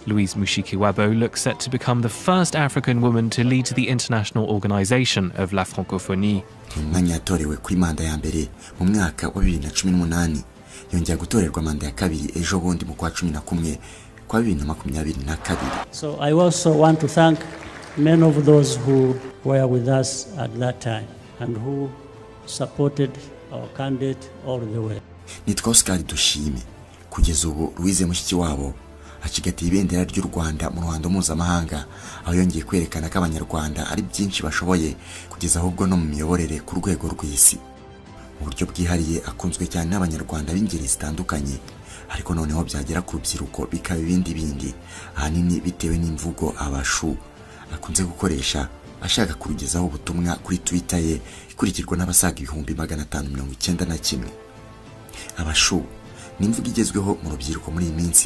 Louise Mushikiwabo looks set to become the first African woman to lead the international organization of La Francophonie. umwanya yatorewe kuri manda ya mbere mu mwaka wa bibiri na cumi n'umunani yongera gutorerwa manda ya kabiri ejo bundi mu kwa cumi na kumwe kwa bibiri na makumyabiri na kabiri So I also want to thank many of those who were with us at that time and who supported our candidate all the way. nitwa oscar dushime kugeza ubu louise mushiki wabo acigatiye ibendera ry'u rwanda mu ruhando mpuzamahanga aho yongeye kwerekana ko abanyarwanda ari byinshi bashoboye kugeza ahubwo no mu miyoborere ku rwego rw'isi mu buryo bwihariye akunzwe cyane n'abanyarwanda b'ingeri zitandukanye ariko noneho byagera ku rubyiruko bikaba ibindi bindi ahanini bitewe n'imvugo abashu akunze gukoresha ashaka kurugezaho ubutumwa kuri twitter ye ikurikirwa n'abasaga ibihumbi magana atanu mirongo icyenda na kimwe abashu ni imvugo igezweho mu rubyiruko muri iyi minsi